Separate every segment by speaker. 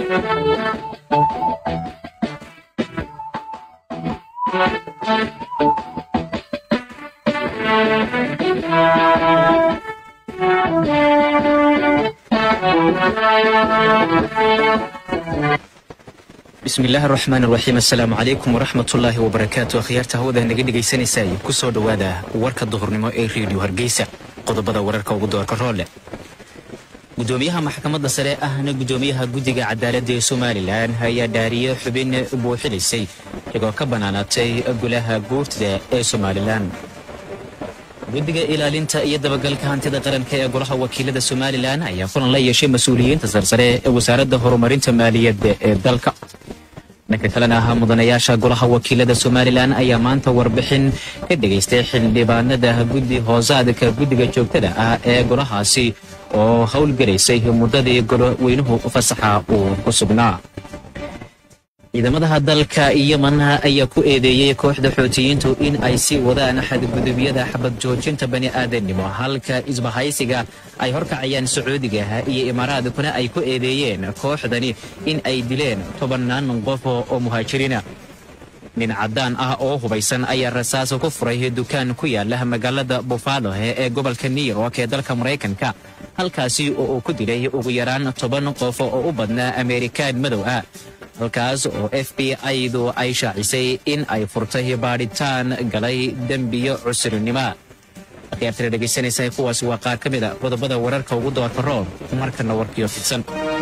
Speaker 1: bismi illaahi araxmaan iraxiim assalaamu calaykum waraxmatullaahi wabarakaatu akhyaarta hawada naga dhegaysanaysaay ku soo dhowaada warka duhurnimo ee reediyo hargeysa qodobada wararka ugu doorka roole gudoomiyaha maxkamadda sare ahna gudoomiyaha guddiga cadaaladda ee somalilan ayaa dhaariye xubin buuxilaysay iyagoo ka bannaanaatay golaha guurtida ee somalilan guddiga ilaalinta iyo dabagalka hantida qaranka ee golaha wakiilada somalilan ayaa kulan la yeeshay mas-uuliyiinta sarsare ee wasaaradda horumarinta maaliyadda ee dalka dhanka kalena ah mudanayaasha golaha wakiilada somalilan ayaa maanta warbixin ka dhegaystay xildhibaanada guddi hoosaadka guddiga joogtada ah ee golahaasi oo howlgelaysay muddadii goloweynuhu fasaxa uu ku sugnaa ciidamadaha dalka yeman ayaa ku eedeeyey kooxda xootiyiintu in ay sii wadaan xadgudubyada xabad joojinta bani aadamnimo halka isbahaysiga ay horkacayaan sacuudiga iyo imaaraadkuna ay ku eedeeyeen kooxdani in ay dileen tobannaan qof oo muhaajiriina nin caddaan ah oo hubaysan ayaa rasaas ku furay dukaan ku yaala magaalada bufalo ee gobolka new york ee dalka maraykanka halkaasi oo uu ku dilay ugu yaraan toban qof oo u badnaa ameerikaan madow ah halkaas oo f b i-du ay shaacisay in ay furtay baadhitaan galay dembiyo cusurnimo akhyaartana dhegaysanaysa kuwaasi waa qaar ka mid a qodobada wararka ugu doorka roob markana warkiyo fidsan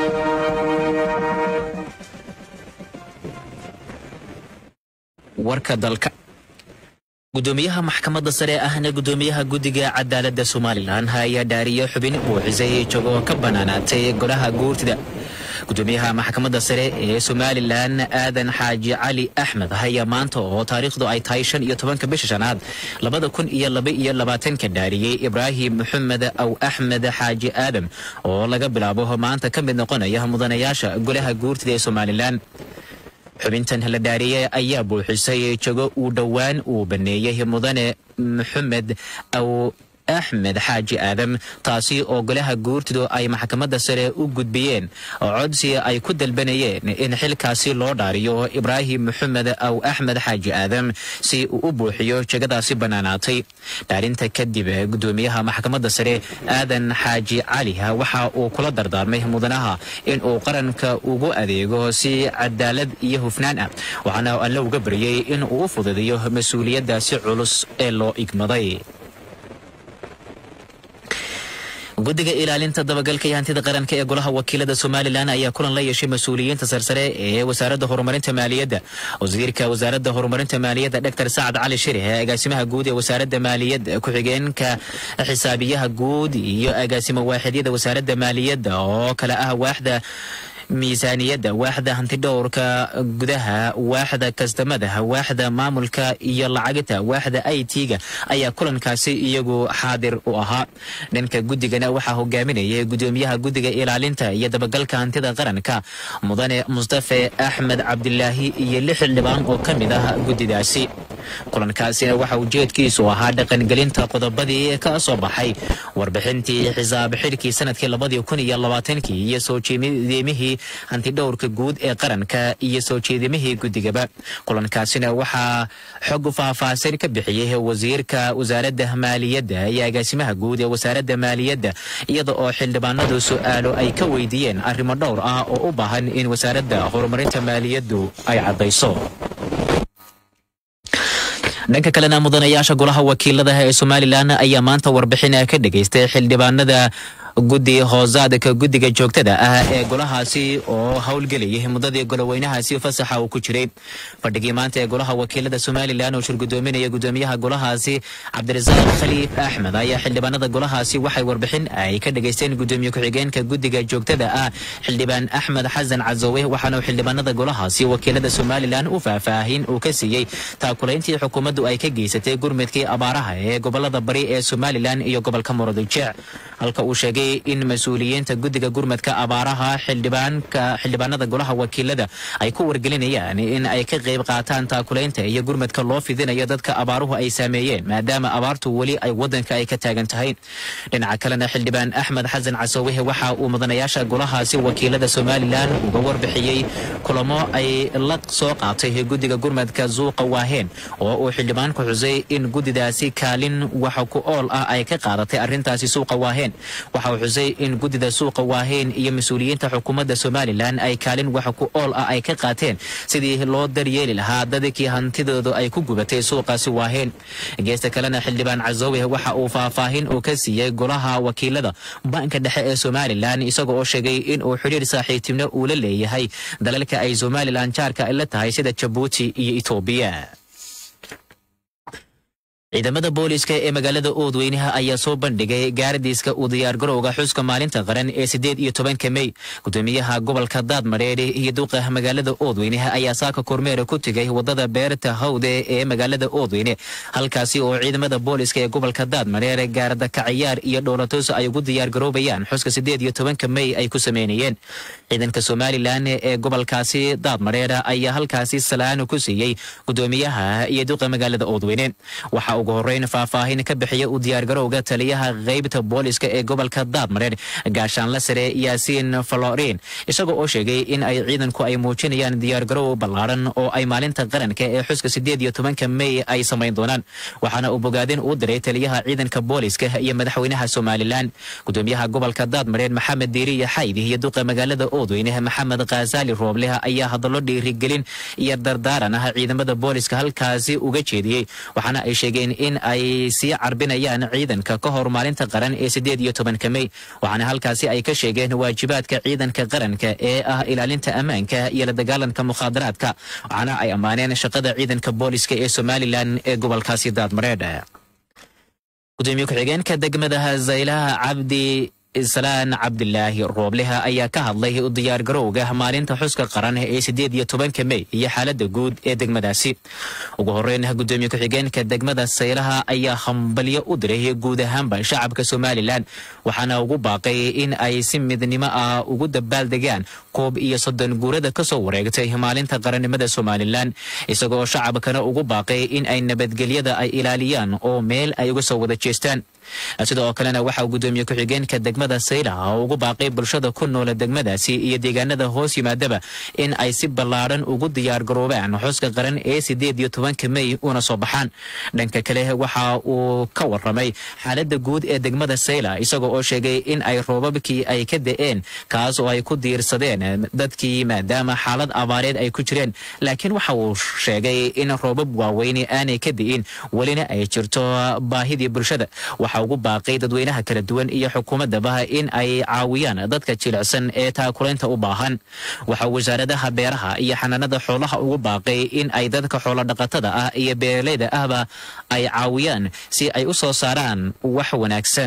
Speaker 1: warka dalka gudoomiyaha maxkamadda sare ahna gudoomiyaha guddiga cadaaladda somalilan ayaa dhaariye xubin buuxisay jogoo ka bannaanaatay golaha guurtida gudoomiyaha maxkamadda sare ee somalilan aadan xaaji cali axmed ayaa maanta oo taariikhdu ay tahay shan iyo tobanka bisha shanaad labada kun iyo laba iyo labaatanka dhaariyey ibraahim maxamed aw axmed xaaji aadam oo laga bilaabo maanta ka mid noqonaya mudanayaasha golaha guurtida ee somalilan xubintan la dhaariyey ayaa buuxisay jago uu dhowaan uu baneeyey mudane maxamed aw axmed xaaji aadam taasi oo golaha guurtidu ay maxkamadda sare u gudbiyeen codsi ay ku dalbanayeen in xilkaasi loo dhaariyo ibraahim maxamed aw axmed xaaji aadam si uu u buuxiyo jegadaasi bannaanaatay dhaarinta kadib gudoomiyaha maxkamadda sare aadan xaaji cali waxa uu kula dardaarmay mudanaha in uu qaranka ugu adeego si cadaalad iyo hufnaan ah waxaana alle uga baryey in uu u fududiyo mas-uuliyaddaasi culus ee loo igmaday guddiga ilaalinta dabagalka iyo hantida qaranka ee golaha wakiilada somalilan ayaa kulan la yeeshay mas-uuliyiinta sarsare ee wasaaradda horumarinta maaliyadda wasiirka wasaaradda horumarinta maaliyadda dr sacad cali shirih agaasimaha guud ee wasaaradda maaliyadda ku-xigeenka xisaabiyaha guud iyo agaasimo waaxidyada wasaaradda maaliyadda oo kale ah waaxda miisaaniyadda waaxda hantidhowrka gudaha waaxda kastamada waaxda maamulka iyo lacagta waaxda i t-ga ayaa kulankaasi iyagu xaadir u ahaa dhanka guddigana waxaa hogaaminayay gudoomiyaha guddiga ilaalinta iyo dabagalka hantida qaranka mudane mustafe axmed cabdilaahi iyo lix xildhibaan oo ka mid ah guddidaasi kulankaasina waxa ujeedkiisu ahaa dhaqangelinta qodobadii ka soo baxay warbixintii xisaab xidhkii sanadkii labadii kun iyo labaatankii iyo soo jeedimihii hantidhowrka guud ee qaranka iyo soo jeedimihii guddigaba kulankaasina waxaa xog faahfaahsan ka bixiyey wasiirka wasaaradda maaliyadda iyo agaasimaha guud ee wasaaradda maaliyadda iyada oo xildhibaanadu su-aalo ay ka weydiiyeen arrimo dhowr ah oo u baahan in wasaaradda horumarinta maaliyaddu ay caddayso dhanka kalena mudanayaasha golaha wakiilada ee somalilan ayaa maanta warbixin ka dhegaystay xildhibaanada guddi hoosaadka guddiga joogtada ah ee golahaasi oo howlgelayay muddadii goloweynahaasi fasaxa uu ku jiray fadhigii maanta ee golaha wakiilada somalilan oo shirgudoominaya gudoomiyaha golahaasi cabdirasaaq khaliif axmed ayaa xildhibaanada golahaasi waxay warbixin ay ka dhegaysteen gudoomiye ku-xigeenka guddiga joogtada ah xildhibaan axmed xasan cazowe waxaana xildhibaanada golahaasi wakiilada somalilan u faahfaahin uu ka siiyey taakulayntii xukuumaddu ay ka geysatay gurmudkii abaaraha ee gobolada bari ee somalilan iyo gobolka muradujec halka uu sheegay sheegay in mas-uuliyiinta guddiga gurmadka abaaraha xildhibaanka xildhibaanada golaha wakiilada ay ku wargelinayaan in ay ka qayb qaataan taakulaynta iyo gurmadka loo fidinayo dadka abaaruhu ay saameeyeen maadaama abaartu weli ay wadanka ay ka taagan tahay dhinaca kalena xildhibaan axmed xasan casoowehe waxa uu mudanayaasha golahaasi wakiilada somalilan uga warbixiyey kulamo ay la soo qaatay guddiga gurmadka suuqa waaheen oo uu xildhibaanku xusay in guddidaasi kaalin waxa ku ool ah ay ka qaadatay arrintaasi suuqa waaheen waxa uu xusay in guddida suuqa waaheen iyo mas-uuliyiinta xukuumadda somalilan ay kaalin waxa ku ool ah ay ka qaateen sidii loo daryeeli lahaa dadkii hantidoodu ay ku gubatay suuqaasi waaheen geesta kalena xildhibaan casoowe waxa uu faahfaahin uu ka siiyey golaha wakiilada banka dhexe ee somalilan isaga oo sheegay in uu xidhiir saaxiibtinimo uu la leeyahay dalalka ay somalilan jaarka ay la tahay sida jabuuti iyo etoobiya ciidamada booliiska ee magaalada oodweynaha ayaa soo bandhigay gaaradiiska uu diyaargarowga xuska maalinta qaran ee sideed iyo tobanka mey gudoomiyaha gobolka daadmareere iyo duqa magaalada oodweynaha ayaa saaka kormeera ku tegay wadada beerta hawde ee magaalada oodweyne halkaasi oo ciidamada booliiska ee gobolka daadmareere gaaradakacayaar iyo dhowlatoos ay ugu diyaargaroobayaan xuska sideed iyo tobanka mey ay ku sameynayeen ciidanka somalilan ee gobolkaasi daadmareere ayaa halkaasi salaano ku siiyey gudoomiyaha iyo duqa magaalada oodweyne waxa ugu horeyn faahfaahin ka bixiya u diyaargarowga taliyaha qaybta booliska ee gobolka daadmareer gaashaanla sare yaasiin falorin isagoo oo sheegay in ay ciidanku ay muujinayaan diyaargarow ballaaran oo ay maalinta qaranka ee xuska sideed iyo tobanka mey ay samayn doonaan waxaana uu bogaadin u diray taliyaha ciidanka booliska iyo madaxweynaha somalilan gudoomiyaha gobolka daadmareer maxamed diiriya xaydi iyo duqa magaalada oodweyne maxamed khasaali roobleh ayaa hadallo dhiirigelin iyo dardaaran ah ciidamada booliska halkaasi uga jeediyey waxaana ay sheegeen in ay sii carbinayaan ciidanka ka hor maalinta qaran ee sideed iyo tobanka mey waxaana halkaasi ay ka sheegeen waajibaadka ciidanka qaranka ee ah ilaalinta ammaanka iyo la dagaalanka mukhaadaraadka waxaana ay ammaaneen shaqada ciidanka booliska ee somalilan ee gobolkaasi daadmareedh gudoomiye ku-xigeenka degmada zaylaha cabdi islaan cabdilaahi roobleha ayaa ka hadlay u diyaargarowga maalinta xuska qaran ee sideed iyo tobanka mey iyo xaalada guud ee degmadaasi ugu horeyn gudoomiye ku-xigeenka degmada saylaha ayaa hambalyo u diray guud ahaanba shacabka somalilan waxaana ugu baaqay in ay si midnimo ah ugu dabaaldegaan koob iyo soddon guurada kasoo wareegtay maalinta qarannimada somalilan isagoo shacabkana ugu baaqay in ay nabadgelyada ay ilaaliyaan oo meel ay uga soo wada jeestaan sidoo kalena waxaa gudoomiye ku-xigeenka degmada saylaha ugu baaqay bulshada ku noola degmadaasi iyo deegaanada hoos yimaadaba in ay si ballaaran ugu diyaargaroobaan xuska qaran ee sideed iyo tobanka mey una soo baxaan dhanka kale waxa uu ka waramay xaalada guud ee degmada sayla isagoo oo sheegay in ay roobabkii ay ka da-een kaas oo ay ku diirsadeen dadkii maadaama xaalad abaareed ay ku jireen laakiin waxa uu sheegay in roobab waaweyni aanay ka di'in welina ay jirto baahidii bulshada waxa ugu baaqay dadweynaha kala duwan iyo xukuumadaba in ay caawiyaan dadka jilicsan ee taakulaynta u baahan waxaa wasaaradaha beeraha iyo xanaanada xoolaha ugu baaqay in ay dadka xoolodhaqatada ah iyo beeraleyda ahba ay caawiyaan si ay u soo saaraan wax wanaagsan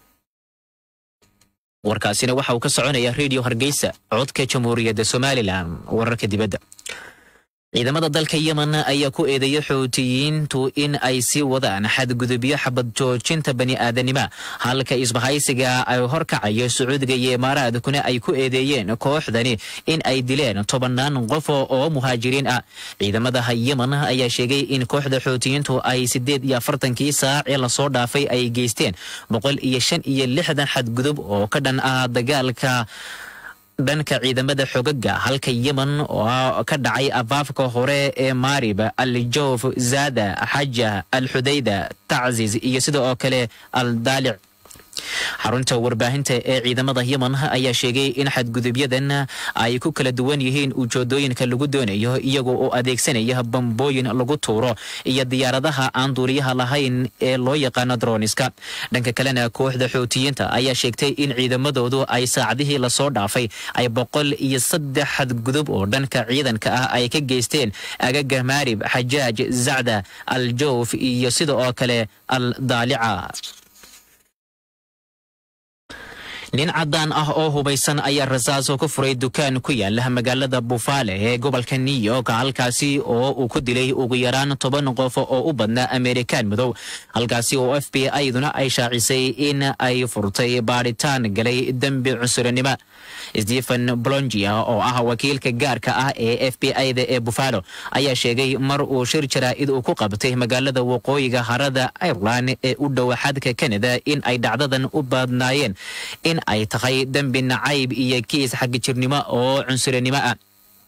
Speaker 1: warkaasina waxa uu ka soconaya redio hargeysa codka jamhuuriyadda somalilan wararka dibadda ciidamada dalka yemen ayaa ku eedeeyay xoutiyiintu in ay sii wadaan xadgudubyo xabad joojinta bani aadanima halka isbahaysiga ay horkacayo sacuudiga iyo imaaraadkuna ay ku eedeeyeen kooxdani in ay dileen tobannaan qof oo muhaajiriin ah ciidamada yemen ayaa sheegay in kooxda xoutiyiintu ay sideed iyo afartankii saac ee lasoo dhaafay ay geysteen boqol iyo shan iyo lixdan xadgudub oo ka dhan ah dagaalka dhanka ciidamada xogaga halka yemen oo ka dhacay afaafka hore ee maarib aljoof zada xaja alxudayda tacziz iyo sida oo kale al daalic xarunta warbaahinta ee ciidamada yemen ayaa sheegay in xadgudubyadan ay ku kala duwan yihiin ujeedooyinka lagu doonayo iyagoo oo adeegsanaya bambooyin lagu tuuro iyo diyaaradaha aan duuliyaha lahayn ee loo yaqaano droniska dhanka kalena kooxda xoutiyiinta ayaa sheegtay in ciidamadoodu ay saacadihii lasoo dhaafay ay boqol iyo saddex xadgudub oo dhanka ciidanka ah ay ka geysteen agaga maarib xajaaj zacda al joof iyo sida oo kale al daalica nin caddaan ah oo hubaysan ayaa rasaaso ku furay dukaan ku yaala magaalada bufaale ee gobolka new york halkaasi oo uu ku dilay ugu yaraan toban qof oo u badnaa amerikaan madow halkaasi oo f b i-duna ay shaacisay in ay furtay baadhitaan galay dembi cunsurinimo stephen blongia oo ah wakiilka gaarka ah ee f b i-da ee buffalo ayaa sheegay mar uu shir jaraa'id uu ku qabtay magaalada waqooyiga harada ireland ee u dhow xadka canada in ay dhacdadan u badnaayeen in ay tahay dembi nacayb iyo kiis xagijirnimo oo cunsurinimo ah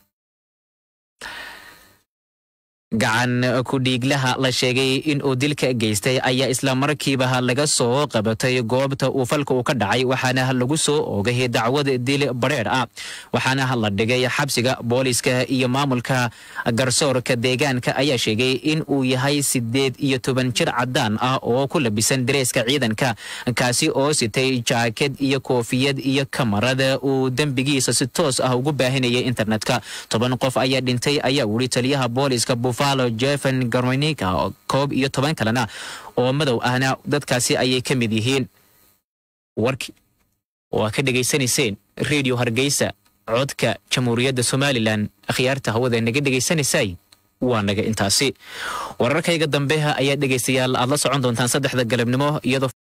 Speaker 1: gacan ku-dhiiglaha la sheegay in uu dilka geystay ayaa isla markiiba laga soo qabatay goobta uu falka uu ka dhacay waxaana lagu soo oogay dacwad dil bareer ah waxaana la dhigay xabsiga booliska iyo maamulka garsoorka deegaanka ayaa sheegay in uu yahay sideed iyo toban jir caddaan ah oo ku labisan dareeska ciidanka kaasi oo sitay jaakad iyo koofiyad iyo kamarada uu dembigiisa si toos ah ugu baahinayay internetka toban qof ayaa dhintay ayaa wuri taliyaha booliska jefen garmonika koob iyo toban kalena oo madow ahna dadkaasi ayay ka mid yihiin warki oo aa ka dhegaysanayseen redio hargeysa codka jamhuuriyadda somalilan akhyaarta hawada naga dhegaysanaysay waa naga intaasi wararkayga dambe ayaa dhegaystayaal aad la socon doontaan saddexda galabnimo iyadoo